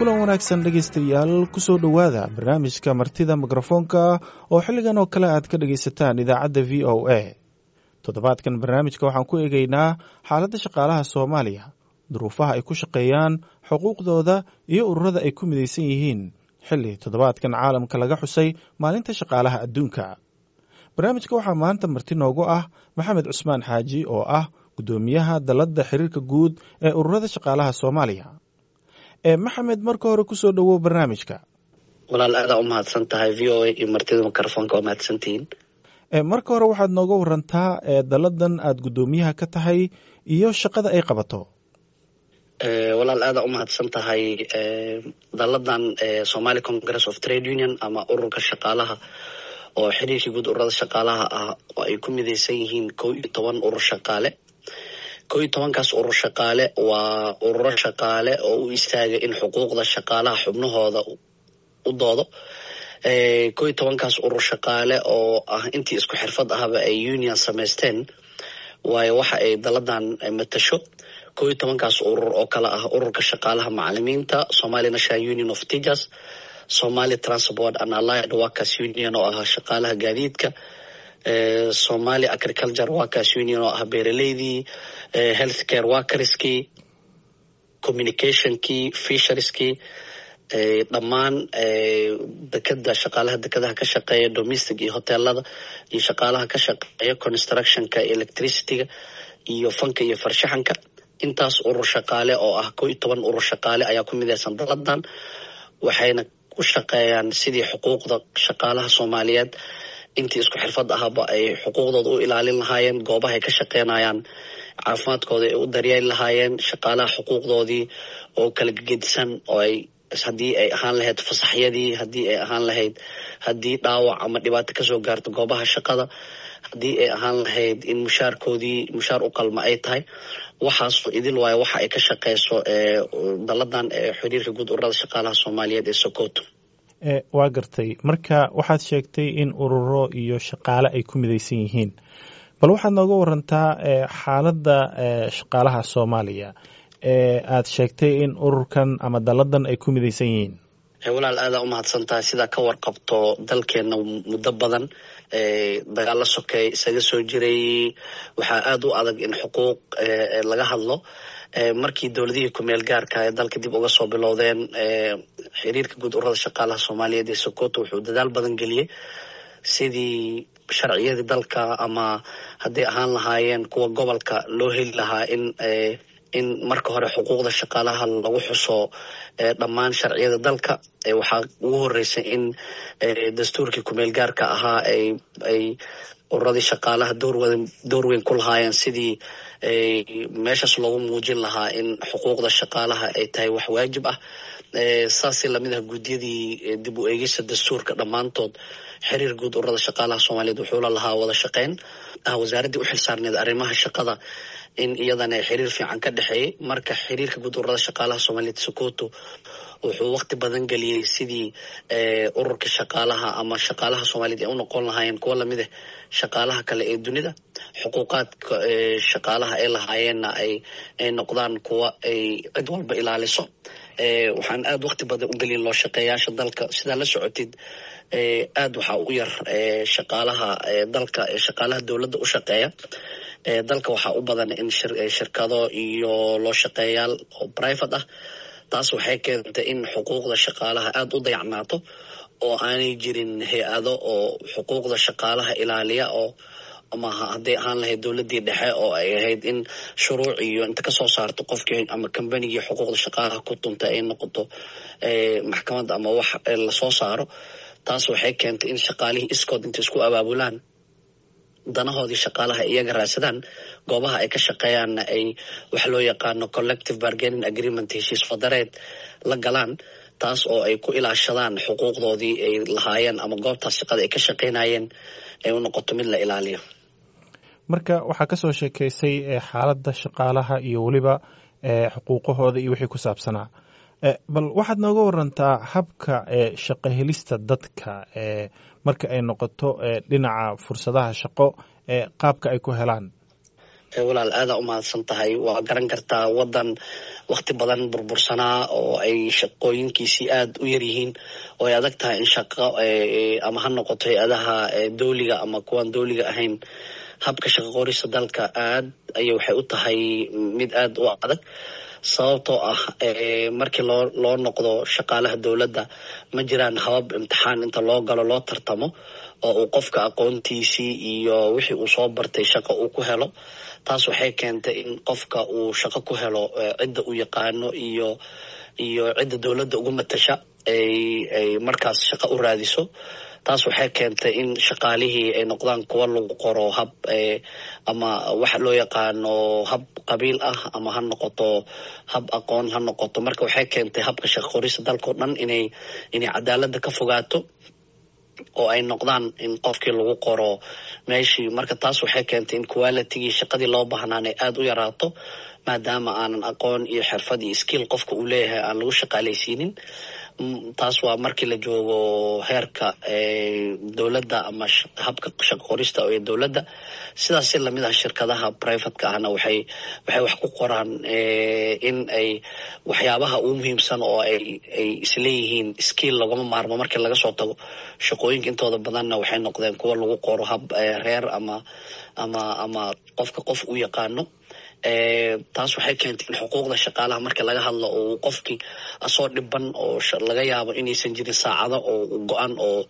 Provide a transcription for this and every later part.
kulan wanaagsan dhegaystayaal kusoo dhowaada barnaamijka martida mikrofoonka oo xilligan oo kale aad ka dhegaysataan idaacadda v o a toddobaadkan barnaamijka waxaan ku eegaynaa xaaladda shaqaalaha soomaaliya duruufaha ay ku shaqeeyaan xuquuqdooda iyo ururada ay ku midaysan yihiin xilli toddobaadkan caalamka laga xusay maalinta shaqaalaha adduunka barnaamijka waxaa maanta marti noogu ah maxamed cusmaan xaaji oo ah guddoomiyaha dalladda xiriirka guud ee ururada shaqaalaha soomaaliya ee maxamed marka hore kusoo dhowow barnaamijka walaal aadaa u mahadsan tahay v o a iyo martida mikrofoonka waa mahadsantihiin marka hore waxaad nooga warantaa dalladan aad guddoomiyaha ka tahay iyo shaqada ay qabato walaal aadaa u mahadsan tahay dalladan somali congress of trade union ama ururka shaqaalaha oo xiriirkii guud ururada shaqaalaha ah oo ay ku midaysan yihiin kow iyo toban urur shaqaale kow iyo tobankaas urur shaqaale waa ururo shaqaale oo u istaagay in xuquuqda shaqaalaha xubnahooda u doodo kow iyo tobankaas urur shaqaale oo ah intii isku xirfad ahaba ay union samaysteen waayo waxa ay dalladan matasho kow iyo tobankaas urur oo kale ah ururka shaqaalaha macalimiinta somali national union of teachers somali transport and allied workers union oo ah shaqaalaha gaadiidka somali agriculture workers union oo ah beeraleydii health care workerskii communicationkii fisherskii dhammaan dekeda shaqaalaha dekadaha ka shaqeeya domestic iyo hoteelada iyo shaqaalaha ka shaqeeya constructionka electricityga iyo fanka iyo farshaxanka intaas urur shaqaale oo ah kow iyo toban urur shaqaale ayaa ku midaysan daladan waxayna u shaqeeyaan sidii xuquuqda shaqaalaha soomaaliyeed intii isku xirfad ahaba ay xuquuqdooda u ilaalin lahaayeen goobaha ay ka shaqeynayaan caafimaadkooda ay u daryeeli lahaayeen shaqaalaha xuquuqdoodii oo kala gegedisan oo ay haddii ay ahaan lahayd fasaxyadii haddii ay ahaan lahayd haddii dhaawac ama dhibaato kasoo gaarto goobaha shaqada haddii ay ahaan lahayd in mushaarkoodii mushaar u qalma ay tahay waxaasoo idil waayo waxa ay ka shaqeyso dalladan xiriirka guud ururada shaqaalaha soomaaliyeed ee sokoto waa gartay marka waxaad sheegtay in ururo iyo shaqaale ay ku midaysan yihiin bal waxaad nooga warantaa xaaladda shaqaalaha soomaaliya ee aad sheegtay in ururkan ama dalladan ay ku midaysan yihiin walaal aadaa u mahadsan tahay sidaa ka warqabto dalkeena muddo badan dagaalo sokeey isaga soo jiray waxaa aada u adag in xuquuq laga hadlo markii dowladihii kumeel gaarka ee dalka dib uga soo bilowdeen xiriirka guud ururada shaqaalaha soomaaliyeed ee sokoto wuxuu dadaal badan geliyey sidii sharciyadii dalka ama hadday ahaan lahaayeen kuwa gobolka loo heli lahaa in in marka hore xuquuqda shaqaalaha lagu xuso dhammaan sharciyada dalka waxaa ugu horeysay in dastuurkii kumeel gaarka ahaa ay ay ururadii shaqaalaha doorwada door weyn ku lahaayeen sidii meeshaas loogu muujin lahaa in xuquuqda shaqaalaha ay tahay wax waajib ah saasi lamid ah guddiyadii dib u eegista dastuurka dhammaantood xiriir guud ururada shaqaalaha soomaaliyeed wuxuu la lahaa wada shaqeyn ah wasaaraddii u xilsaarneed arrimaha shaqada in iyadana xiriir fiican ka dhexeeyey marka xiriirka guud ururada shaqaalaha soomaaliyeed sokoto wuxuu waqti badan geliyey sidii ururka shaqaalaha ama shaqaalaha soomaaliyeed ay u noqon lahaayeen kuwa lamid ah shaqaalaha kale ee dunida xuquuqaadka shaqaalaha ay lahaayeenna ay ay noqdaan kuwa ay cid walba ilaaliso waxaan aada waqti badan u gelin loo shaqeeyaasha dalka sidaa la socotid aada waxaa u yar shaqaalaha dalka shaqaalaha dowladda u shaqeeya dalka waxaa u badan in shirkado iyo loo shaqeeyaal oo private ah taas waxay keentay in xuquuqda shaqaalaha aada u dayacnaato oo aanay jirin hay-ado oo xuquuqda shaqaalaha ilaaliya oo ama hadday ahaan lahayd dowladdii dhexe oo ay ahayd in shuruuc iyo inta kasoo saarto qofkii ama combanigii xuquuqda shaqaalaha ku tuntay ay noqoto maxkamadda ama wax lasoo saaro taas waxay keentay in shaqaalihii iskood intay isku abaabulaan danahoodii shaqaalaha iyaga raadsadaan goobaha ay ka shaqeeyaanna ay waxa loo yaqaano collective bargaining agreement heshiis fadareed la galaan taas oo ay ku ilaashadaan xuquuqdoodii ay lahaayeen ama goobtaas shaqada ay ka shaqeynayeen ay u noqoto mid la ilaaliyo marka waxaa kasoo sheekeysay xaaladda shaqaalaha iyo weliba xuquuqahooda iyo wixii ku saabsanaa bal waxaad nooga warantaa habka shaqo helista dadka marka ay noqoto dhinaca fursadaha shaqo qaabka ay ku helaan walaal aadaa umahadsan tahay waa garan kartaa wadan wakti badan burbursanaa oo ay shaqooyinkiisii aada u yar yihiin oo ay adag tahay in shaqo ama ha noqoto hay-adaha dowliga ama kuwaan dowliga ahayn habka shaqo qorista dalka aad ayay waxay u tahay mid aada u adag sababtoo ah markii loo loo noqdo shaqaalaha dowladda ma jiraan habab imtixaan inta loo galo loo tartamo oo uu qofka aqoontiisii iyo wixii uu soo bartay shaqo uu ku helo taas waxay keentay in qofka uu shaqo ku helo cidda uu yaqaano iyo iyo cidda dowladda ugu matasha ay ay markaas shaqo u raadiso taas waxay keentay in shaqaalihii ay noqdaan kuwa lagu qoro hab ama waxa loo yaqaano hab qabiil ah ama ha noqoto hab aqoon ha noqoto marka waxay keentay habka shaqo qorista dalkao dhan inay inay cadaaladda ka fogaato oo ay noqdaan in qofkii lagu qoro meeshii marka taas waxay keentay in qualitigii shaqadii loo baahnaan ay aada u yaraato maadaama aanan aqoon iyo xirfad iyo skill qofka uu leeyahay aan lagu shaqaalaysiinin taas waa markii la joogo heerka dowladda ama habka shaqo qorista ee dowladda sidaas si lamid ah shirkadaha privateka ahna waxay waxay wax ku qoraan in ay waxyaabaha ugu muhiimsan oo ay ay isleeyihiin skill lagama maarmo markii laga soo tago shaqooyinka intooda badanna waxay noqdeen kuwa lagu qoro hab reer ama ama ama qofka qof u yaqaano taas waxay keentay in xuquuqda shaqaalaha marka laga hadlo oo qofkii asoo dhiban oo laga yaabo inaysan jirin saacado oo go-an oo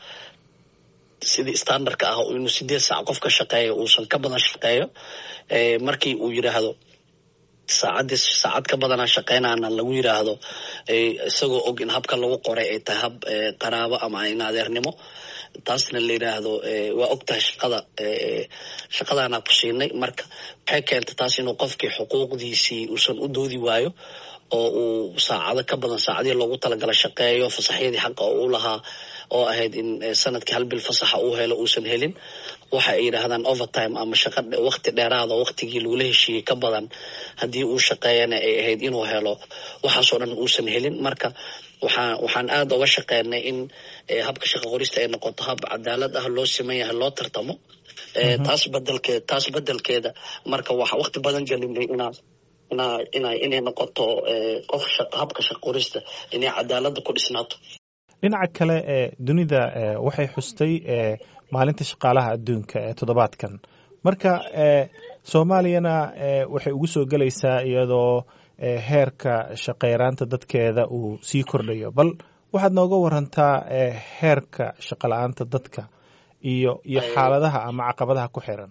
sidii standardka ah inuu sideed saac qof ka shaqeeyo uusan ka badan shaqeeyo markii uu yidhaahdo saacadii saacad ka badanaa shaqeynaana lagu yiraahdo isagoo og in habka lagu qoray ay tahay hab qaraabo ama in adeernimo taasna la yiraahdo waa og tahay shaqada shaqadaanaa ku siinay marka waxay keentay taas inuu qofkii xuquuqdiisii uusan u doodi waayo oo uu saacado ka badan saacadihii loogu talagala shaqeeyo fasaxyadii xaqa oo u lahaa oo ahayd in sanadkii hal bil fasaxa uu helo uusan helin waxa ay yidhaahdaan overtime ama shaqa wakti dheeraada waktigii lagula heshiiyey ka badan haddii uu shaqeeyana ay ahayd inuu helo waxaasoo dhan uusan helin marka waxaa waxaan aada uga shaqeynay in habka shaqa qorista ay noqoto hab cadaalad ah loo siman yahay loo tartamo taas bedelkeed taas bedelkeeda marka waxa wakti badan gelinay inaa inaa ina inay noqoto qof habka shaqa qorista inay cadaaladda ku dhisnaato dhinaca kale ee dunida waxay xustay maalinta shaqaalaha adduunka ee toddobaadkan marka soomaaliyana waxay ugu soo gelaysaa iyadoo heerka shaqeyraanta dadkeeda uu sii kordhayo bal waxaad nooga warantaa heerka shaqala-aanta dadka iyo iyo xaaladaha ama caqabadaha ku xiran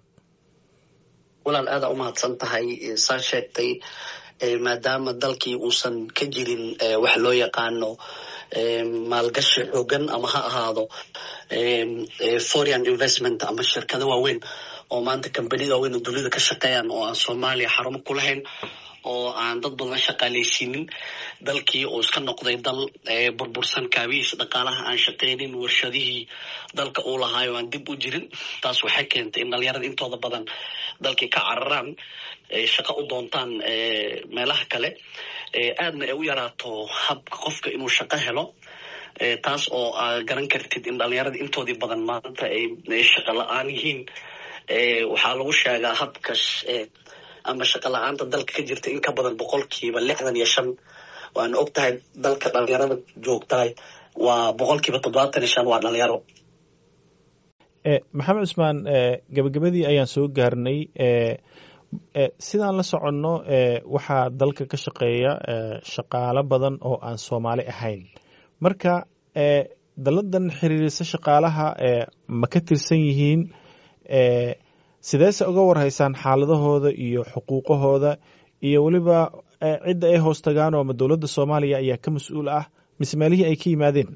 walaal aada umahadsan tahay saa sheegtay maadaama dalkii uusan ka jirin wax loo yaqaano maalgashi xoogan ama ha ahaado foreign investment ama shirkado waaweyn oo maanta kambanida waaweyn oo dunida ka shaqeeyaan oo aan soomaaliya xarumo ku lahayn oo aan dad badan shaqaaleysiinin dalkii oo iska noqday dal burbursan kaabihiis dhaqaalaha aan shaqeynin warshadihii dalka uu lahaayo aan dib u jirin taas waxay keentay in dhalinyarada intooda badan dalkii ka cararaan shaqo u doontaan meelaha kale aadna ay u yaraato habka qofka inuu shaqo helo taas oo aa garan kartid in dhalinyarada intoodii badan maanta ay shaqo la-aan yihiin waxaa lagu sheegaa habka ama shaqo la-aanta dalka ka jirta in ka badan boqolkiiba lixdan iyo shan waana og tahay dalka dhalinyarada joogtahay waa boqolkiiba toddobaatan iyo shan waa dhalinyaro maxamed cusmaan gabagabadii ayaan soo gaarnay sidaan la soconno waxaa dalka ka shaqeeya shaqaalo badan oo aan soomaali ahayn marka daladan xiriirisa shaqaalaha ma ka tirsan yihiin sideese uga warhaysaan xaaladahooda iyo xuquuqahooda iyo weliba cidda ay hoos tagaan oo ma dowladda soomaaliya ayaa ka mas-uul ah mise meelihii ay ka yimaadeen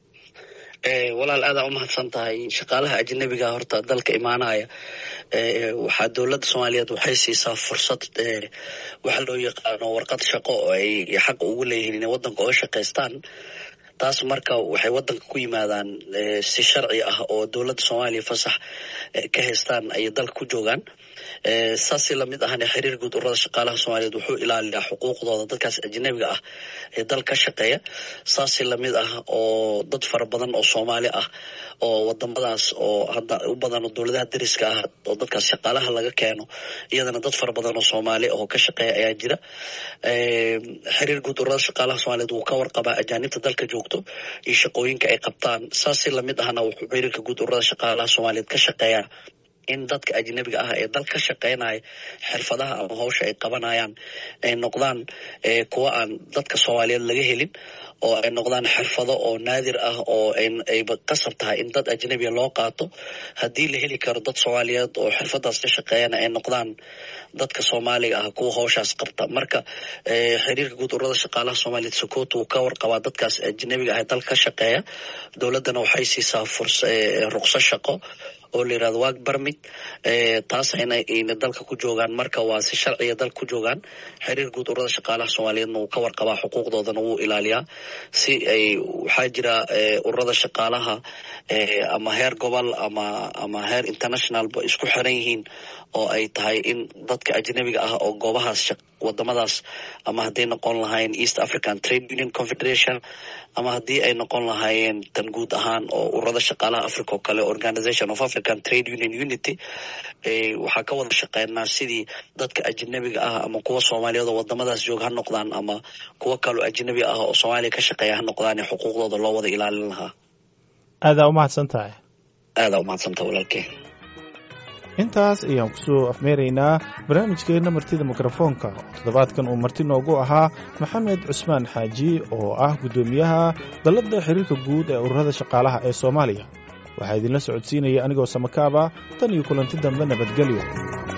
walaal aadaa umahadsan tahay shaqaalaha ajnabiga horta dalka imaanaya waxaa dowladda soomaaliyeed waxay siisaa fursad waxa loo yaqaano warqad shaqo oo ay xaq ugu leeyihiin inay waddanka oga shaqaystaan taas marka waxay wadanka ku yimaadaan si sharci ah oo dowladda soomaaliya fasax ka haystaan ayay dalka ku joogaan saasi lamid ahna xiriir guud ururada shaqaalaha soomaaliyeed wuxuu ilaaliyaa xuquuqdooda dadkaas ajnabiga ah ee dal ka shaqeeya saasi lamid ah oo dad fara badan oo soomaali ah oo wadamadaas oo hadda u badan dowladaha dariska ah oo dadkaas shaqaalaha laga keeno iyadana dad fara badan oo soomaali oo ka shaqeeya ayaa jira xiriir guud ururada shaqaalaha soomaliyeed wuu ka warqabaa ajaanibta dalka joogto iyo shaqooyinka ay qabtaan saasi lamid ahna wuxuu xiriirka guud ururada shaqaalaha soomaaliyeed ka shaqeeyaa in dadka ajnabiga ah ee dal ka shaqeynaya xirfadaha ama hawsha ay qabanayaan ay noqdaan kuwa aan dadka soomaaliyeed laga helin oo ay noqdaan xirfado oo naadir ah oo ayba qasab tahay in dad ajnabiya loo qaato haddii la heli karo dad soomaaliyeed oo xirfadaas ka shaqeeyana ay noqdaan dadka soomaaliga ah kuwa hawshaas qabta marka xiriirka guud ururada shaqaalaha soomaaliyeed sokoto wuu ka warqabaa dadkaas ajnabiga ah ee dal ka shaqeeya dowladdana waxay siisaa furs ruqso shaqo oo la yirahdo waag barmid taas ayna dalka ku joogaan marka waa si sharciga dalka ku joogaan xiriir guud ururada shaqaalaha soomaaliyeedna wuu ka warqabaa xuquuqdoodana wuu ilaaliyaa si ay waxaa jira ururada shaqaalaha ama heer gobol ama ama heer internationalba isku xiran yihiin oo ay tahay in dadka ajnabiga ah oo goobahaas wadamadaas ama hadday noqon lahaayeen east african trade union confederation ama haddii ay noqon lahaayeen tan guud ahaan oo ururada shaqaalaha africa oo kale organization of african trade union unity waxaa ka wada shaqeynaa sidii dadka ajnabiga ah ama kuwa soomaaliyeed oo wadamadaas joog ha noqdaan ama kuwa kaloo ajnabi ah oo soomaaliya ka shaqeeya ha noqdaan ee xuquuqdooda loo wada ilaalin lahaa aadaa umahadsan tahay aadaa umahadsantaha walaalkee intaas ayaan kusoo afmeeraynaa barnaamijkeenna martida mikrofoonka oo toddobaadkan uu marti noogu ahaa maxamed cusmaan xaaji oo ah guddoomiyaha dalladda xiriirka guud ee ururada shaqaalaha ee soomaaliya waxaa idinla socodsiinaya anigoo samakaaba tan iyo kulanti dambe nabadgelyo